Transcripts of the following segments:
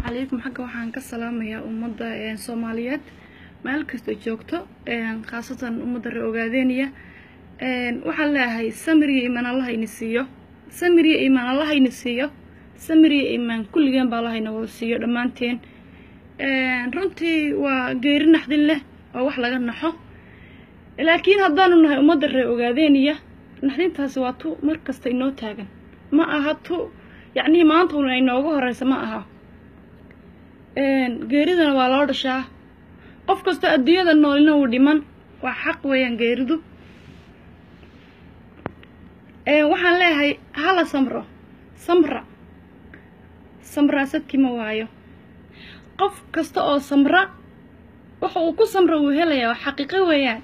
calaykum xagga waxaan ka salaamayaa ummadda soomaaliyeed meel kasta joogto khaasatan ummadda ree ogaadeeniya waxaan leeyahay samiriya imaan allah ini siiyo samiriya imaan allah ini siiyo samiriya imaan kulligeen baa allah ina wada siiyo dhammaanteen runtii waa geeri naxdin leh oo wax laga naxo laakiin haddaanu nahay ummadda ree ogaadeeniya naxdintaasi waa tu mar kasta inoo taagan ma aha tu yacnihii maanta una inooga horeysa ma aha geeridana waa loo dhashaa qof kastoo adduunyada noolina uu dhiman waa xaq weeyaan geeridu waxaan leeyahay hala samro samra samraa sadkii ma waayo qof kasta oo samra waxa uu ku samra uu helayaa waa xaqiiqo weeyaan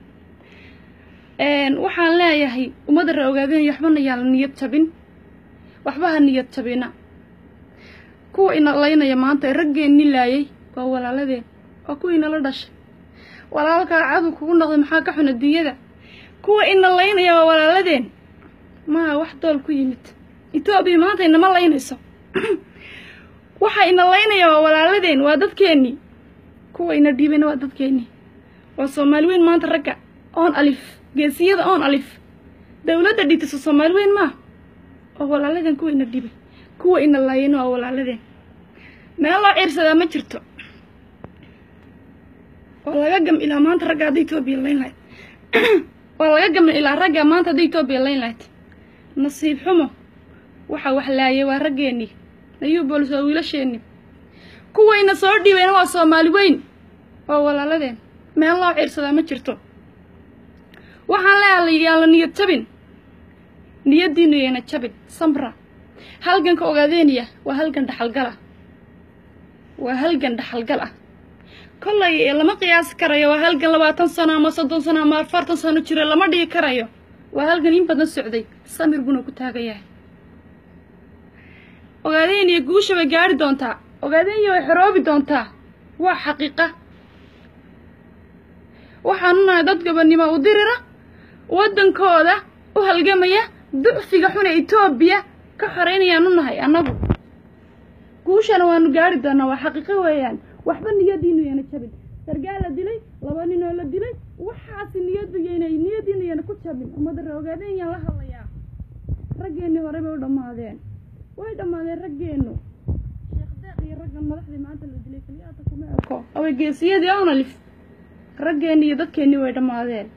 waxaan leeyahay ummadda ree ogaadeenaya waxbana yaa la niyad jabin waxba ha niyad jabina kuwa ina laynaya maanta ee raggeenni laayay waa walaaladeen waa kuwa inala dhashay walaalkaa cadow kugu noqday maxaa ka xun adduunyada kuwa ina laynaya waa walaaladeen maa wax dool ku yimid etoobiya maanta inama laynayso waxa ina laynaya waa walaaladeen waa dadkeennii kuwa ina dhiibayna waa dadkeennii waa soomaali weyn maanta ragga oon alif geesiyada oon alif dawladda dhitiso soomaali weyn maa waa walaaladeen kuwa ina dhibay kuwa ina laayayna waa walaaladeen meel loo ciirsadaa ma jirto waa laga gam ilaa maanta ragga hadda etoobiya layn lahayd waa laga gam ilaa ragga maanta hadda etoobiya layn lahayd nasiib xumo waxa wax laayay waa raggeennii ayuu boolis waa wiilasheenni kuwayna soo dhiibayna waa soomaali weyn waa walaaladeen meel loo ciirsadaa ma jirto waxaan leeyahay yaa la niyad jabin niyaddiinu yayna jabin samra halganka ogaadeeniya waa halgan dhaxalgal ah waa halgan dhaxalgal ah kollay lama qiyaasi karayo waa halgan labaatan sano ama soddon sano ama afartan sano jira lama dhigi karayo waa halgan in badan socday samir buna ku taagan yahay ogaadeeniya guusha way gaari doontaa ogaadeeniya way xoroobi doontaa waa xaqiiqa waxaanu nahay dad gobonnimo u dirira waddankooda u halgamaya ducfiga xuna etoobiya ka xoraynayaanu nahay annagu guushana waanu gaari doonaa waa xaqiiqo weeyaan waxba niyadiinu yana jabin sargaal la dilay laba ninoo la dilay waxaasi niyadu yana niyadiinu yana ku jabin ummadda ree ogaadeen yaan la hadlayaa raggeennii hore bay u dhammaadeen way dhammaadeen raggeennu sheekh deeq iyo raggan madaxdii maanta la dilay keliyaata kuma eko away geesiyadii ownalif raggeennii iyo dadkeennii way dhammaadeen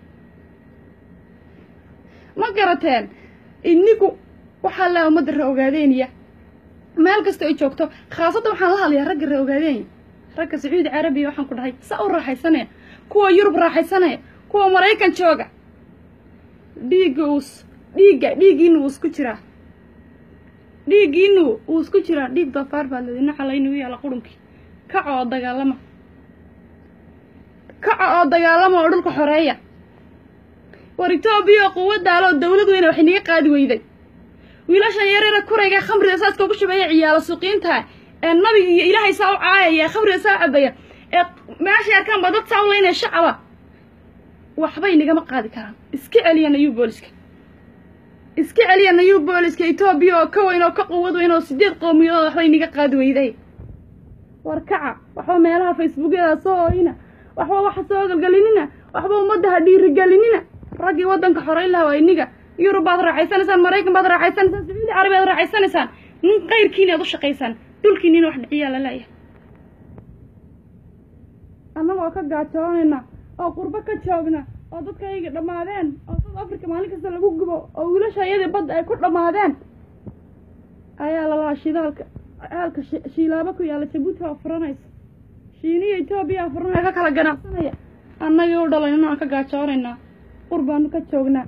ma garateen inigu waxaa lea ummadda ree ogaadeeniya meel kasta ay joogto khaasatan waxaan la hadlayaa ragga ree ogaadeenya ragga sacuudi carabiya waxaan ku dhahay sa u raaxaysanaya kuwa yurub raaxaysanaya kuwa maraykan jooga dhiigga uus dhiigga dhiiggiinu wuu isku jiraa dhiiggiinu wuu isku jiraa dhiig doofaar baa ladina calaynagu yaala qurunkii kaca oo dagaalama kaca oo dagaalama oo dhulka xoreeya war etoobiya oo quwadaaloo dawlad weyna wax inaga qaadi weyday wiilashan yareera kurayga khamriga saaska ugu shubeeya ciyaalo suuqiinta ee nabiga iyo ilaahay saa u caayaya khamriga saa u cabaya ee meeshay arkaan baa dad saa u laynaya shacaba waxbay nagama qaadi karaan iska celiya nayuu booliska iska celiya nayuu booliska etoobiya oo ka weyn oo ka quwad weyn oo sideed qowmiyadood waxbay naga qaadi weyday war kaca waxba meelaha facebookyada soo oyna waxba waxa soo galgalinina waxba ummadda ha dhiirigelinina raggii waddanka xoreyn laha waa iniga yurub baad raaxaysanaysaan maraykan baad raaxaysanaysaan sacuudi carabi aad raaxaysanaysaan nin qayrkiina aad u shaqaysaan dhulkiinina wax dhiciyaa la leeyahay annagoo ka gaajoonayna oo qurbo ka joogna oo dadkayga dhammaadeen oo south africa maalin kasta lagu gubo oo wiilasha iyadii badda ay ku dhammaadeen ayaa lalahaa shidaalka aalka shiilaabo ku yaalla jabuuti oo furanaysa shiiniya etoobiya furanaya ka kala ganacsanaya annagii u dhalayna aan ka gaajoonaynaa qur baanu ka joognaa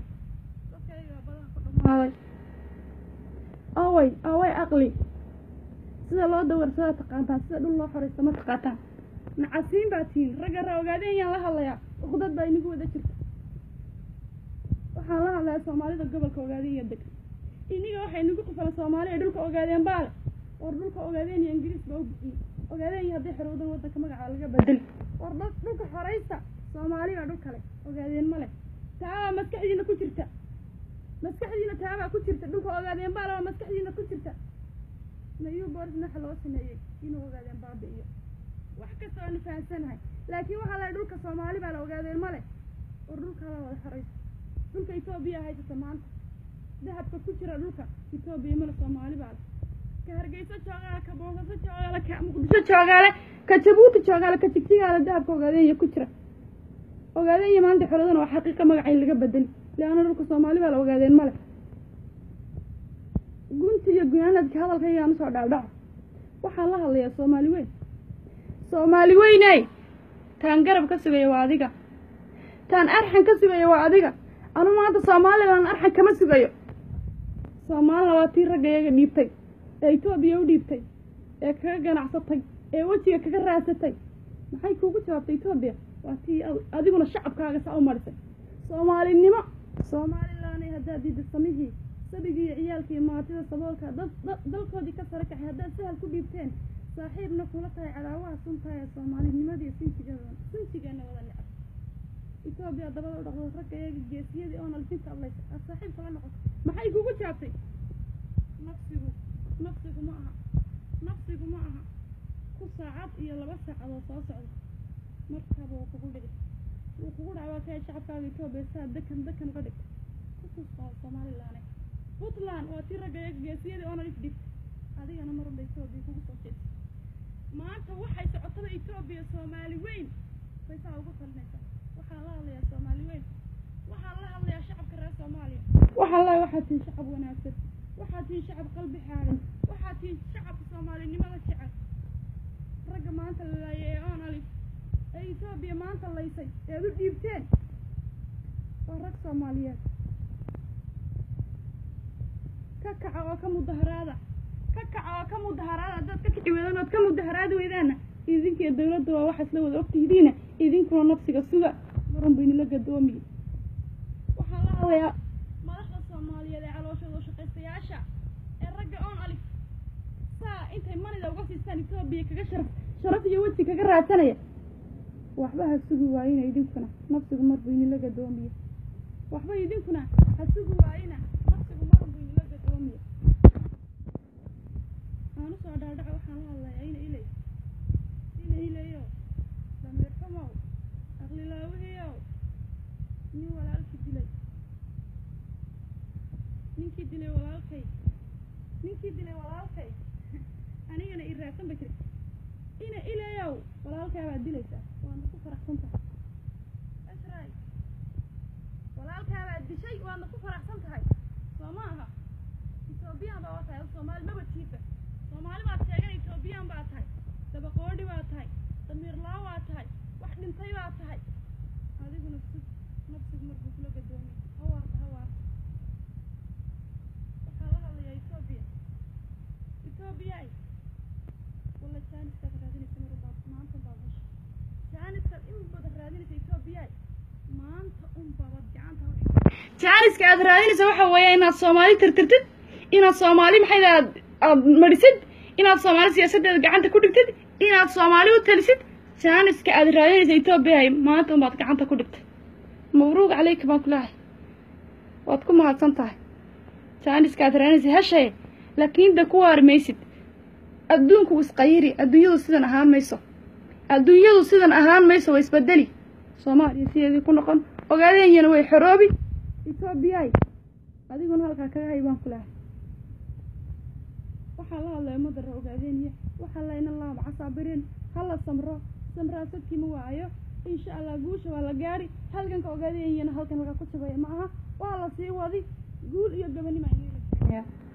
away away aqli sida loo dawarsada taqaantaan sida dhul loo xoraysta ma taqaataan nacasiin baa tihiin ragga raa ogaadeen yaan la hadlayaa uqdad baa inagu wada jirta waxaan la hadlayaa soomaalida gobolka ogaadeen iyo deg iniga waxay inagu qufalan soomaali ee dhulka ogaadeen baale war dhulka ogaadeen iyo ingiriis baa u bixiyey ogaadeen iyo hadday xorowdan waddanka magaca laga bedeli war dhulka xoraysta soomaali baa dhul kale ogaadeen ma leh taabaa maskaxdiina ku jirta maskaxdiina taabaa ku jirta dhulka ogaadeen baa laba maskaxdiina ku jirta mayuu boorisna waxa loo sameeyey inuu ogaadeen baabi'iyo wax kasta waanu fahamsanahay laakiin waxaa lahay dhulka soomaali baa la ogaadeen male war dhulka la wada xorayso dhulka etoobiya haysata maanta dahabka ku jira dhulka etoobiya male soomaali baa leh ka hargeyso joogaale ka boosaaso joogaale ka muqdisho joogaale ka jabuuti joogaale ka jigjigaale dahabka ogaadeenya ku jira ogaadeenya maanta xoladana waa xaqiiqa magacay laga bedeli leanna dhulka soomaali baa la ogaadeen male gunti iyo gunaanadka hadalkaygaan usoo dhaadhaco waxaan la hadlayaa soomaali weyn soomaali weyney taan garab ka sugaya waa adiga taan arxan ka sugaya waa adiga anu maanta soomaalilan arxan kama sugayo soomaalina waa tii ragga iyaga dhiibtay ee etoobiya u dhiibtay ee kaga ganacsatay ee wejiga kaga raadsatay maxay kuugu jawaabtay etoobiya waa tii adiguna shacabkaaga saa u marisay soomaalinimo soomaalilaanay haddaad diida samihii sabigii iyo ciyaalkii maatida saboolka dad dalkoodii ka sare kaxay haddaad sahal ku dhiibteen saaxiibna kula tahay cadaawaha suntaha ee soomaalinimadiiyo sintigeeda sintigeena wada necab etoobiya dabada u dhaqdo ragga iyaga geesiyadii oo nalfinta adlaysa aad saaxiib kala noqoto maxay kugu jaabtay nafsigu nafsigu ma aha nafsigu ma aha ku saacad iyo laba saacadoo soo socda markaba wuu kugu dhici wuu kugu dhaca waa kaya shacabkaaga etoobiya saa dekan dekan uga dhigta kukusta somalilaane puntland waa tii ragga iyaga geesiyadii oo nalif dhigta adigana marunba etoobiya kugu soo jeesta maanta waxay socotada etoobiya soomaali weyn bay saa ugu talinaysaa waxaan la hadlayaa soomaali weyn waxaan la hadlayaa shacabka reer soomaaliya waxaan leeyahay waxaad tihiin shacab wanaagsan waxaad tihiin shacab qalbi xaaran waxaad tihiin shacabka soomaalinimada jecel ragga maanta la laayay ee oon alif ee etoobiya maanta laysay eed u dhiibteen waa rag soomaaliyeed ka kaca oo ka mudaharaada ka kaca oo ka mudaharaada haddaad ka kici weydaan ood ka mudaharaadi weydaanna idinkiiyo dawladda waa waxaas la wada ogtihidiina idinkuna nafsiga suga marun bu inila gadoomiye waxaan la hadlayaa madaxda soomaaliyeed ee calooshooda shaqaystayaasha ee ragga oon alif saa intay manida uga siistaan etoobiya kaga sharaf sharaf iyo weji kaga raadsanaya waxba ha sugi waayina idinkuna nafsigu mar bu inila gadoomiye waxba idinkuna ha sugi waayina nafsigu marun bu inila gadoomiye aan usoo dhaadhaco waxaan la hadlayaa ina ilay ina ilayo dameer xumow aqlilaawihiyow nin walaalkii dilay ninkii dilay walaalkay ninkii dilay walaalkay anigana i raadsan ba jira ina ilayow walaalkaabaad dilaysaa waadna ku faraxsan tahay asray walaalkaabaad dishay waadna ku faraxsan tahay soo ma aha etoobiyaan baa waa tahay soomaali mabadkiisa soomaali baad sheegan etoobiyaan baa tahay dabaqoodhi baa tahay damiirlaa waa tahay wax dhintay baa tahay adiguna sug nafsigu markuu kula gadoomiy hawaarta hawaarta waxaa la hadlayaa etoobiya etoobiyaay walla jaaniskaad raadinaysa marubaad maanta baad hesha jaaniskaad in badan raadinaysa etoobiyaay maanta un baabad gacanta hor jaaniska aad raadinaysa waxa weeya inaad soomaali tirtirtid inaad soomaali maxay aad aad marisid inaad soomaali siyaasaddeeda gacanta ku dhigtid inaad soomaali u talisid jaaniska aad raadinaysa etoobiyahay maanta unbaad gacanta ku dhigtay mabruuq caleyka baan ku leehay waad ku mahadsan tahay jaaniska aad raadinaysa heshaye laakiin de ku waari maysid adduunku isqayiri adduunyadu sidan ahaan mayso adduunyadu sidan ahaan mayso way isbedeli soomaaliya sideedii ku noqon ogaadenyana way xoroobi etoobiyaay adiguna halkaa kaga hay baan ku leehay waxaa la hadlaya madara ogaadeeniya waxaa la ina laaba casaabireen hala samro samraasadkii ma waayo insha allah guusha waa la gaari halganka ogaadenyana halkan halkaa ku jabaya ma aha waa la sii wadi guul iyo gabanima